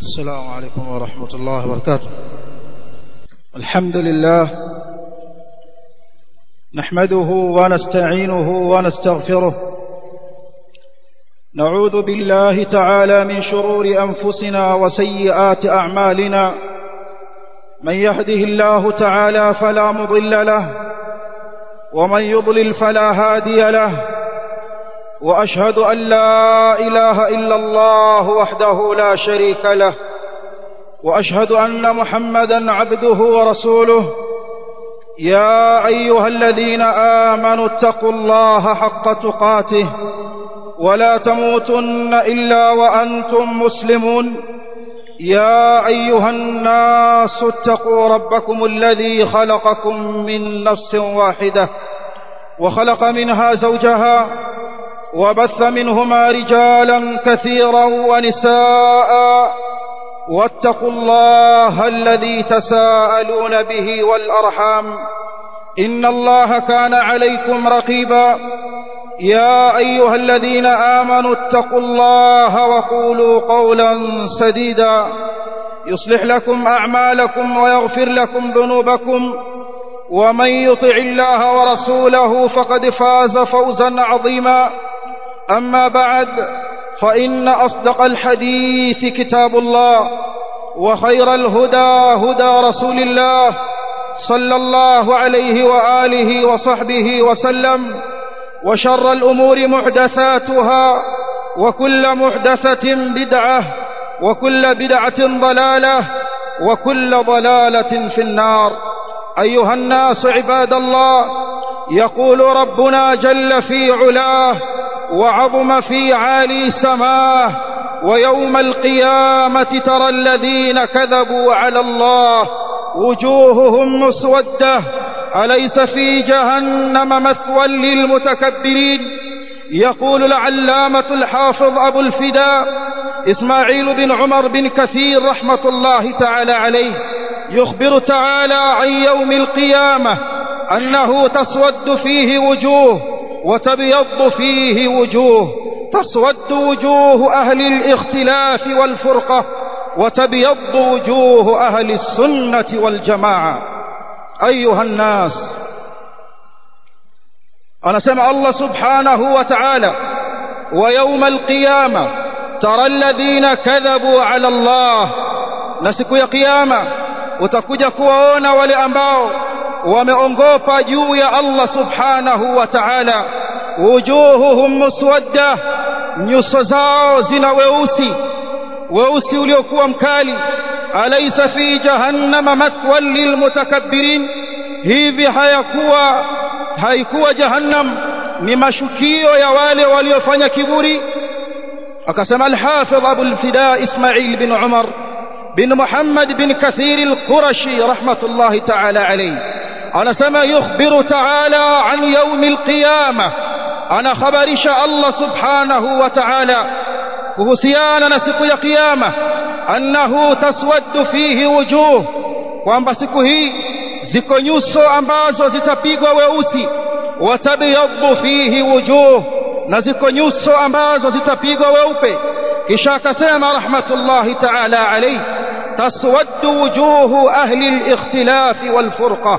السلام عليكم ورحمة الله وبركاته الحمد لله نحمده ونستعينه ونستغفره نعوذ بالله تعالى من شرور أنفسنا وسيئات أعمالنا من يهده الله تعالى فلا مضل له ومن يضلل فلا هادي له وأشهد أن لا إله إلا الله وحده لا شريك له وأشهد أن محمدا عبده ورسوله يا أيها الذين آمنوا اتقوا الله حق تقاته ولا تموتن إلا وأنتم مسلمون يا أيها الناس اتقوا ربكم الذي خلقكم من نفس واحدة وخلق منها زوجها وبث منهما رجالا كثيرا ونساء واتقوا الله الذي تساءلون به والأرحام إن الله كان عليكم رقيبا يا أيها الذين آمنوا اتقوا الله وقولوا قولا سديدا يصلح لكم أعمالكم ويغفر لكم ذنوبكم ومن يطع الله ورسوله فقد فاز فوزا عظيما أما بعد فإن أصدق الحديث كتاب الله وخير الهدى هدى رسول الله صلى الله عليه وآله وصحبه وسلم وشر الأمور محدثاتها وكل محدثة بدعة وكل بدعة ضلالة وكل ضلالة في النار أيها الناس عباد الله يقول ربنا جل في علاه وعظم في عالي سماه ويوم القيامة ترى الذين كذبوا على الله وجوههم مسودة أليس في جهنم مثوى للمتكبرين يقول العلامة الحافظ أبو الفداء إسماعيل بن عمر بن كثير رحمة الله تعالى عليه يخبر تعالى عن يوم القيامة أنه تسود فيه وجوه وتبيض فيه وجوه تسود وجوه أهل الاختلاف والفرقة وتبيض وجوه أهل السنة والجماعة أيها الناس أنا سمع الله سبحانه وتعالى ويوم القيامة ترى الذين كذبوا على الله نسك يا قيامة utakuja kuwaona wale ambao wameongopa juu ya Allah subhanahu wa ta'ala wujuhuhum muswadda nyuso zao zina weusi weusi uliokuwa mkali alaysa fi jahannama mathwan lilmutakabbirin hivi hayakuwa haikuwa jahannam ni mashukio ya wale waliofanya kiburi akasema al-hafidh Abu al-Fida Ismail bin Umar bin Muhammad bin Kathir al-Qurashi rahmatullahi ta'ala alayhi anasema yukhbiru ta'ala an yawm al-qiyamah ana khabarisha Allah subhanahu wa ta'ala kuhusiana na siku ya kiyama annahu taswaddu fihi wujuh kwamba siku hii ziko nyuso ambazo zitapigwa weusi watabyaddu fihi wujuh na ziko nyuso ambazo zitapigwa weupe kisha akasema rahmatullahi ta'ala alayhi taswaddu wujuhu ahli al-ikhtilaf wal-furqa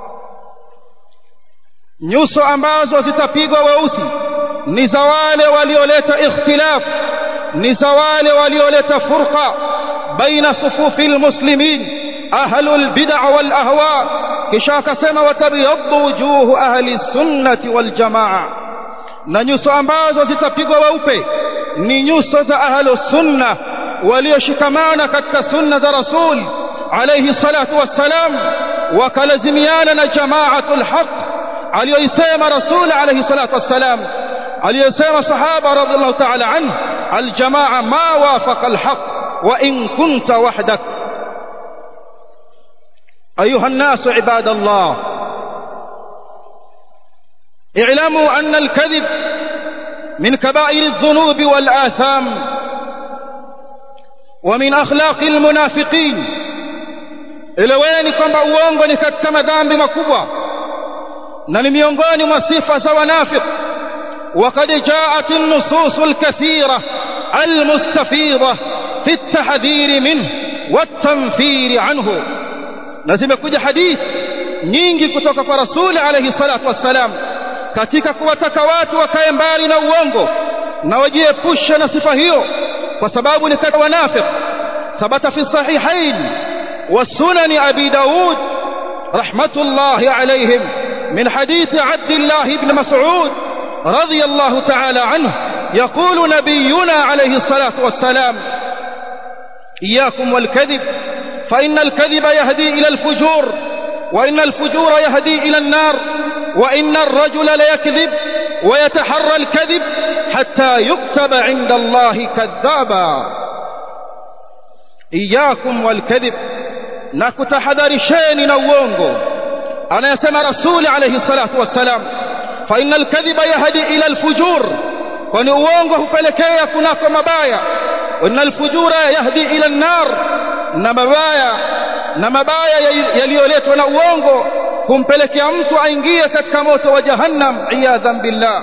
nyuso ambazo zitapigwa weusi ni za wale walioleta ikhtilaf ni za wale walioleta furqa baina sufufi almuslimin ahlu albid'a wal ahwa kisha akasema watabyaddu wujuhu ahli sunnati wal jamaa na nyuso ambazo zitapigwa weupe ni nyuso za ahlu sunna walioshikamana katika sunna za rasul alayhi salatu wassalam wakalazimiana na jamaatul haqq aliyoisema rasul alayhi salatu wassalam aliyosema sahaba radhiallahu ta'ala anhu aljamaa ma wafaqa alhaq wa in kunta wahdak ayuha الناس عباد الله اعلموا أن الكذب من كبائر الذنوب والآثام ومن أخلاق المنافقين eleweni kwamba uongo ni katika madhambi makubwa na ni miongoni mwa sifa za wanafiki وقد جاءت النصوص الكثيرة المستفيضة في التحذير منه والتنفير عنه لازم kuja hadith nyingi kutoka kwa rasuli alayhi salatu wassalam katika kuwataka watu wakae mbali na uongo na wajiepushe na sifa hiyo kwa sababu ni kati wanafiq thabata fi sahihain wa sunan abi daud rahmatullahi alayhim min hadith abdullah ibn mas'ud رضي الله تعالى عنه يقول نبينا عليه الصلاة والسلام إياكم والكذب فإن الكذب يهدي إلى الفجور وإن الفجور يهدي إلى النار وإن الرجل ليكذب ويتحرى الكذب حتى يكتب عند الله كذابا إياكم والكذب نكتحذر شين نوونغو أنا يسمى رسول عليه الصلاة والسلام فإن الكذب يهدي إلى الفجور kwani uongo hupelekea kunako mabaya na alfujura yahdi ila an-nar na mabaya na mabaya yaliyoletwa na uongo humpelekea mtu aingie katika moto wa jahannam iyadhan billah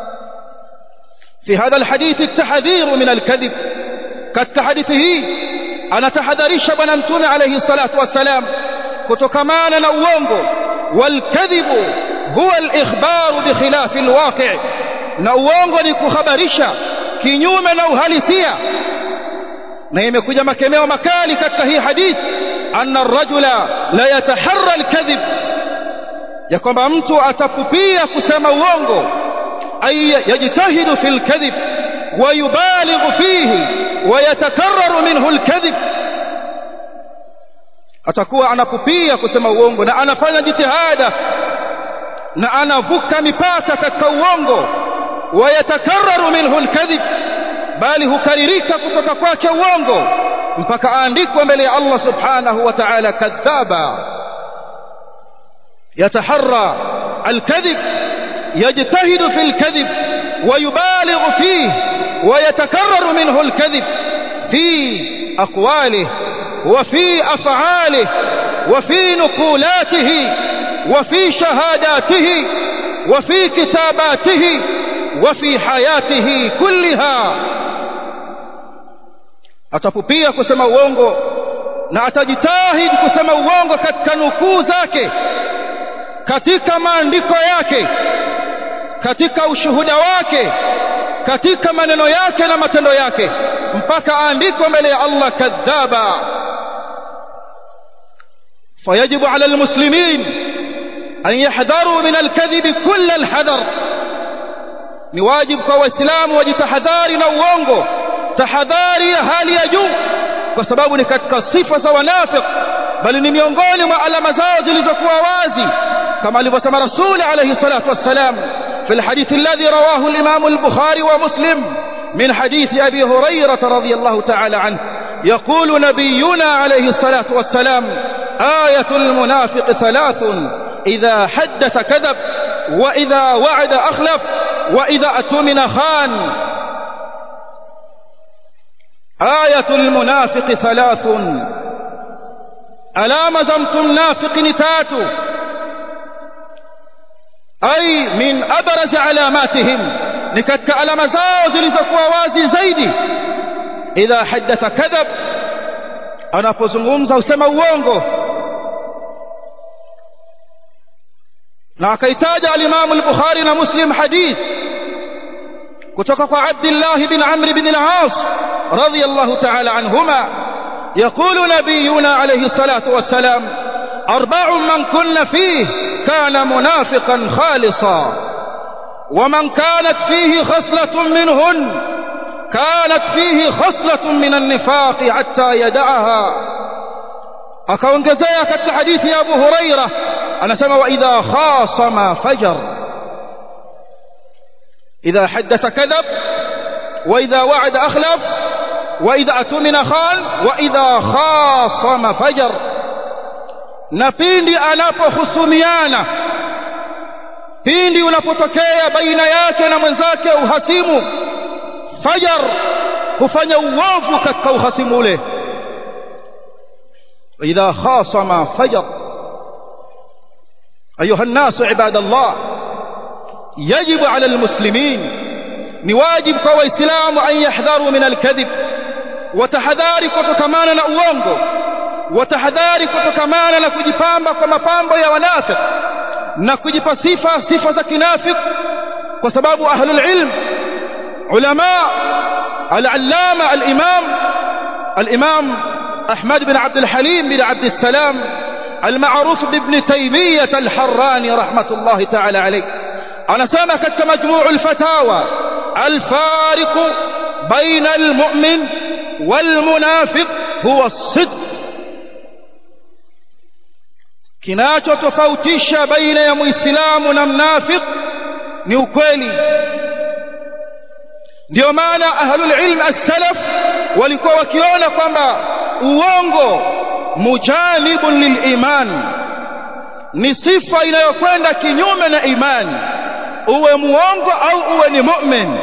في هذا الحديث التحذير من الكذب katika hadithi hii anatahadharisha bwana mtume alayhi salatu wassalam kutokamana na uongo walkadhibu huwa al-ikhbaru bi khilafi al-waqi' na uongo ni kuhabarisha kinyume na uhalisia na imekuja makemeo makali katika hii hadith anna ar-rajula la yataharra al-kadhib ya kwamba mtu atapupia kusema uongo ay yajtahidu fil kadhib wa yubalighu fihi wa yatakarraru minhu al-kadhib atakuwa anapupia kusema uongo na anafanya jitihada na anavuka mipaka katika uongo ويتكرر منه الكذب bali hukaririka kutoka kwake uongo mpaka aandikwe mbele ya Allah subhanahu wa ta'ala kadhaba yataharra alkadhib yajtahidu fi alkadhib ويبالغ فيه ويتكرر منه الكذب في أقواله وفي أفعاله وفي نقولاته وفي شهاداته وفي كتاباته وفي حياته كلها atapupia kusema uongo na atajitahidi kusema uongo katika nukuu zake katika maandiko yake katika ushuhuda wake katika maneno yake na matendo yake mpaka aandikwe mbele ya Allah kadhaba fayajibu ala almuslimin an yahdharu min alkadhibi kull alhadar ni wajibu kwa waislamu wajitahadhari na uongo tahadhari ya hali ya juu kwa sababu ni katika sifa za wanafiq bali ni miongoni mwa alama zao zilizokuwa wazi kama alivyosema rasuli alayhi salatu wassalam في الحديث الذي رواه الإمام البخاري ومسلم من حديث أبي هريرة رضي الله تعالى عنه يقول نبينا عليه الصلاة والسلام آية المنافق ثلاث إذا حدث كذب وإذا وعد أخلف وإذا أتمن خان آية المنافق ثلاث ألا زمت منافق نتاتو أي من أبرز علاماتهم نكتك على زاو zilizokuwa wazi zaidi idha hadatha kadhab anapozungumza usema uongo na akaitaja al-Imam al-Bukhari na Muslim hadith kutoka kwa Abdullah bin Amr bin al-As radiyallahu ta'ala anhuma يقول نبينا عليه الصلاة والسلام أربع من كن فيه كان منافقا خالصا ومن كانت فيه خصلة منهن كانت فيه خصلة من النفاق حتى يدعها akaongezea katika hadithi ya Abu Huraira anasema wa idha khasama fajar idha haddatha kadhab wa idha wa'ada akhlaf wa idha atumina khan wa idha khasama fajar na pindi anapohusumiana pindi unapotokea baina yake na mwenzake uhasimu fajar hufanya uovu katika uhasimu ule idha khasama fajar ayuha الناس عباد الله يجب على المسلمين ni wajibu kwa waislamu an yahdharu min alkadhib watahadhari kutokamana na uongo watahadhari kutokamana na kujipamba kwa mapambo ya wanafiki na kujipa sifa sifa za kinafiki kwa sababu ahlul ilm ulama al-allama al-imam al-imam Ahmad bin Abd al-Halim bin Abd al-Salam المعروف بابن تيمية الحراني رحمة الله تعالى عليه أنا سامك مجموع الفتاوى الفارق بين المؤمن والمنافق هو الصدق kinachotofautisha baina ya muislamu na mnafiq ni ukweli ndio maana ahlul ilm as-salaf walikuwa wakiona kwamba uongo mujanibun liliman ni sifa inayokwenda kinyume na imani uwe muongo au uwe ni mu'min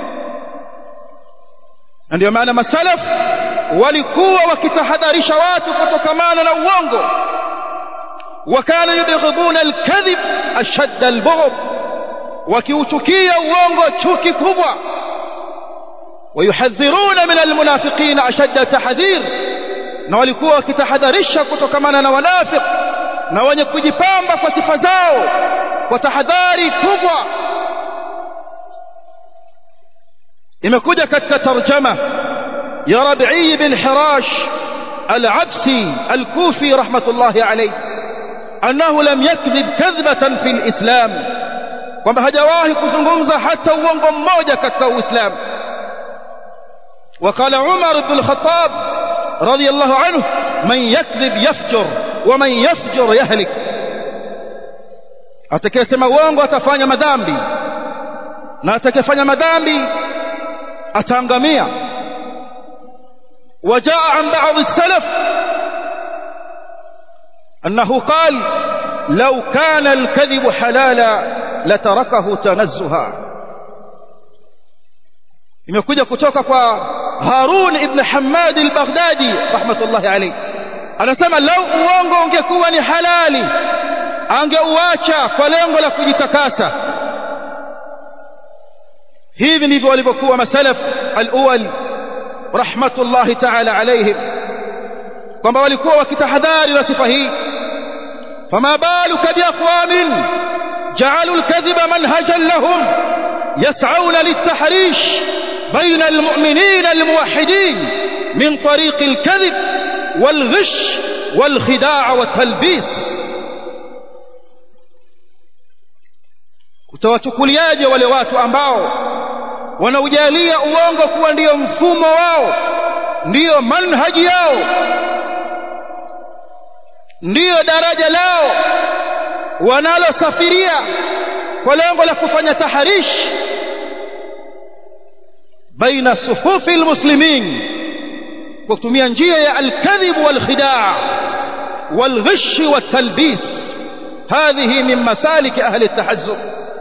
ndio maana masalaf walikuwa wakitahadharisha watu kutokamana na uongo وكانوا يبغضون الكذب أشد البغض وكيوتكيا uongo chuki kubwa ويحذرون من المنافقين أشد تحذير na walikuwa wakitahadharisha kutokamana na wanafiq na wenye kujipamba kwa sifa zao kwa tahadhari kubwa imekuja katika tarjama ya Rabi'i bin Hirash al-Absi al-Kufi rahmatullahi alayhi أنه لم يكذب كذبة في الإسلام kwamba hajawahi kuzungumza hata uongo mmoja katika Uislamu وقال عمر بن الخطاب رضي الله عنه من يكذب يفجر ومن يفجر يهلك atakayesema uongo atafanya madhambi na atakayefanya madhambi ataangamia وجاء عن بعض السلف أنه قال لو كان الكذب حلالا لتركه تنزها imekuja kutoka kwa Harun ibn Hammad al-Baghdadi rahmatullahi alayhi anasema lau uongo ungekuwa ni halali angeuacha kwa lengo la kujitakasa hivi ndivyo walivyokuwa masalaf al-awwal rahmatullahi ta'ala alayhim kwamba walikuwa wakitahadhari na sifa hii فما بالك بأقوام جعلوا الكذب منهجا لهم يسعون للتحريش بين المؤمنين الموحدين من طريق الكذب والغش والخداع والتلبيس utawachukuliaje wale watu ambao wanaujalia uongo kuwa ndiyo mfumo wao ndiyo manhaji yao ndiyo daraja lao wanalosafiria kwa lengo la kufanya taharish baina sufufi almuslimin kwa kutumia njia ya alkadhib walkhidaa والغش والتلبيس هذه من مسالك أهل التحزب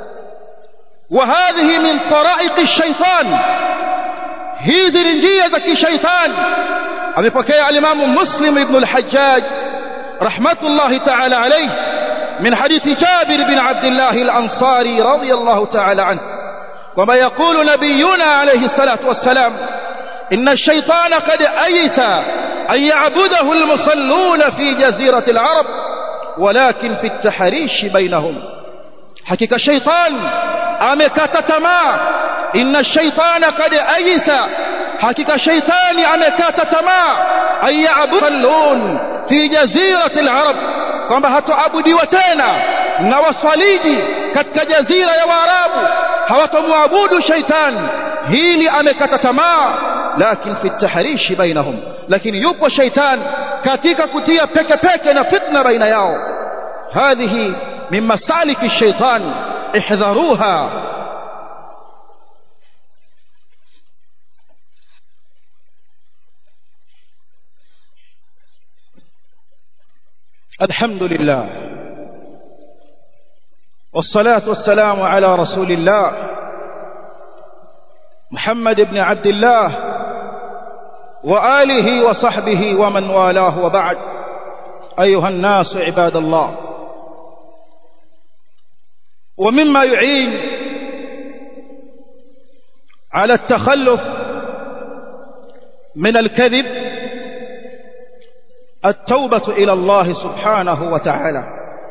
وهذه من طرائق الشيطان hizi ni njia za kishaitani amepokea alimamu muslim ibn al-hajjaj rahmatullahi ta'ala alayhi من حديث جابر بن عبد الله الأنصاري رضي الله تعالى عنه وما يقول نبينا عليه الصلاة والسلام إن الشيطان قد أيس أن يعبده المصلون في جزيرة العرب ولكن في التحريش بينهم حقيقة الشيطان أمكتتما إن الشيطان قد أيس حقيقة الشيطان أمكتتما أن يعبدون في جزيرة العرب kwamba hatoabudiwa tena na waswaliji katika jazira ya waarabu hawatomwabudu shaitan hili amekata tamaa lakin fi tahrishi bainahum lakini yupo shaitan katika kutia peke peke na fitna baina yao hadhihi min masaliki shaitan ihdharuha الحمد لله والصلاة والسلام على رسول الله محمد بن عبد الله وآله وصحبه ومن والاه وبعد أيها الناس عباد الله ومما يعين على التخلف من الكذب التوبة إلى الله سبحانه وتعالى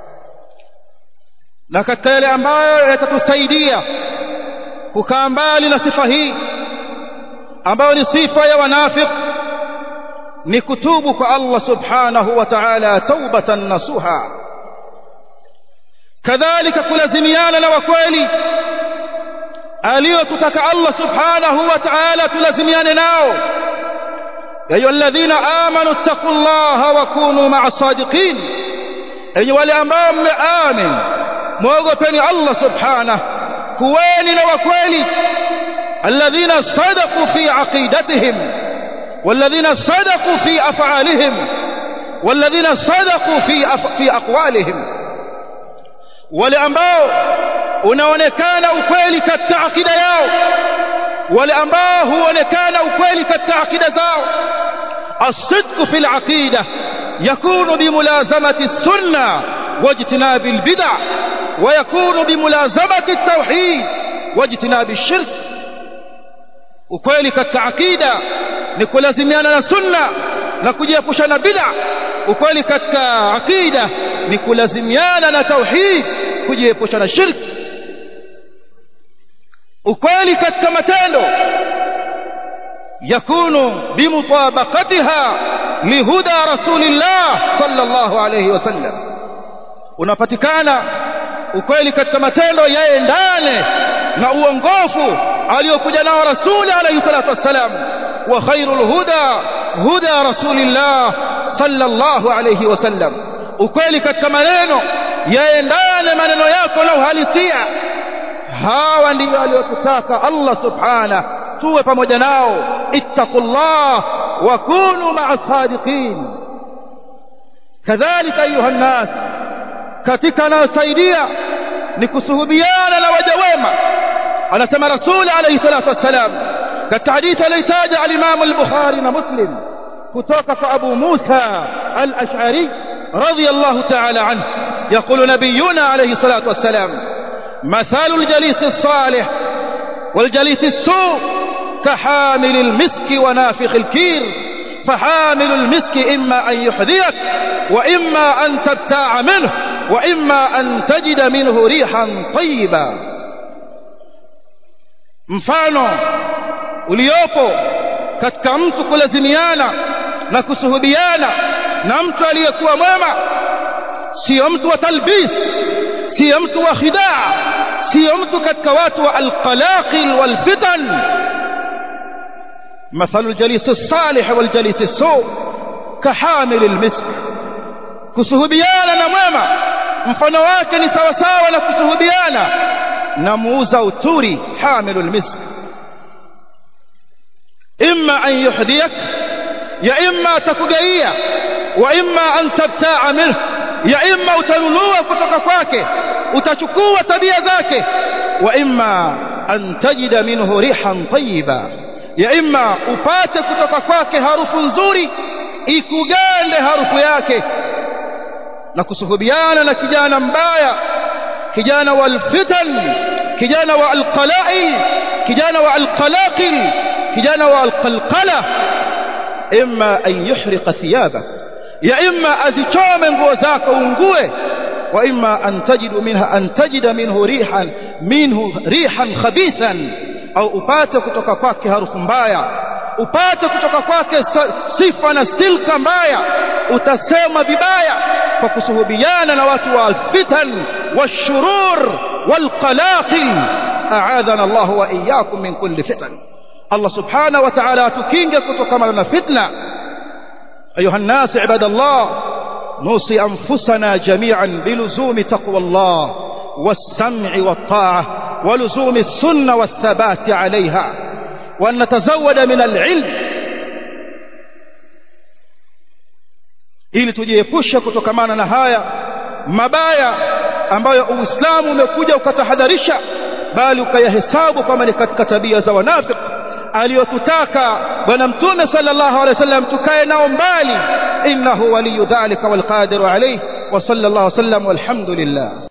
na katika yale ambayo yatatusaidia kukaa mbali na sifa hii ambayo ni sifa ya wanafiq ni kutubu kwa Allah subhanahu wa ta'ala taubatan nasuha kadhalika kulazimiana na wakweli aliyotutaka Allah subhanahu wa ta'ala tulazimiane nao ya ayyuhalladhina amanu taqullaha wa kunu ma'as sadiqin enyi wale ambao mmeamini muogopeni Allah subhanahu kuweni na wakweli alladhina sadaqu fi aqidatihim والذين صدقوا في أفعالهم والذين صدقوا في أف... في أقوالهم wale ambao unaonekana ukweli katika akida yao wale ambao huonekana ukweli katika akida zao الصدق في العقيدة يكون بملازمة السنة واجتناب البدع ويكون بملازمة التوحيد واجتناب الشرك ukweli katika akida ni kulazimiana na sunna na kujiepusha na bid'a ukweli katika akida ni kulazimiana na tauhid kujiepusha na shirk ukweli katika matendo yakunu bimutabaqatiha lihuda rasulillah sallallahu alayhi wasallam unapatikana ukweli katika matendo yaendane na uongofu aliyokuja nao rasuli alayhi salatu wassalam wa khairul huda huda rasulillah sallallahu alayhi wasallam ukweli katika maneno yaendane maneno yako na uhalisia hawa ndio aliyotutaka Allah subhana tuwe pamoja nao ittaqullah wa kunu ma'a sadiqin kadhalika ayuha nas katika anayosaidia ni kusuhubiana na waja wema anasema rasul alayhi salatu wassalam katika hadithi aliyotaja al-Imam al-Bukhari na Muslim kutoka kwa Abu Musa al-Ash'ari radiyallahu ta'ala anhu يقول نبينا عليه الصلاة والسلام مثال الجليس الصالح والجليس السوء كحامل المسك ونافخ الكير فحامل المسك إما أن يحذيك وإما أن تبتاع منه وإما أن تجد منه ريحا طيبا mfano uliopo katika mtu kulazimiana na kusuhubiana na mtu aliyekuwa mwema sio mtu wa talbis sio mtu wa khidaa sio mtu katika watu wa alqalaqil walfitan مثل الجليس الصالح والجليس السوء كحامل المسك kusuhubiana na mwema mfano wake ni sawa sawa na kusuhubiana na muuza uturi hamilul misk imma an yuhdiyak ya imma takugaia wa imma an tabtaa minhu ya imma utanunua kutoka kwake utachukua tabia zake wa imma an tajida minhu rihan tayyiba ya imma upate kutoka kwake harufu nzuri ikugande harufu yake na kusuhubiana na kijana mbaya kijana wa alfitan kijana wa alqala'i kijana wa alqalaqil kijana wa alqalqala imma an yuhriqa thiyabak ya imma azichome nguo zako ungue wa imma an tajidu minha an tajida minhu rihan minhu rihan khabithan au upate kutoka kwake harufu mbaya upate kutoka kwake sifa na silka mbaya utasema vibaya kwa kusuhubiana na watu wa alfitan washurur walqalaqil a'adhana Allah wa iyyakum min kulli fitan Allah subhanahu wa ta'ala atukinge kutokana na fitna ayuha الناس عباد الله نوصي أنفسنا جميعا بلزوم تقوى الله والسمع والطاعة ولزوم السنة والثبات عليها وأن نتزود من العلم ili tujiepushe kutokamana na haya mabaya ambayo Uislamu umekuja ukatahadharisha bali ukayahesabu kama ni katika tabia za wanafiki aliyotutaka bwana mtume sallallahu alaihi wasallam tukae nao mbali innahu waliyu dhalika walqadiru alayhi wa sallallahu wasallam walhamdulillah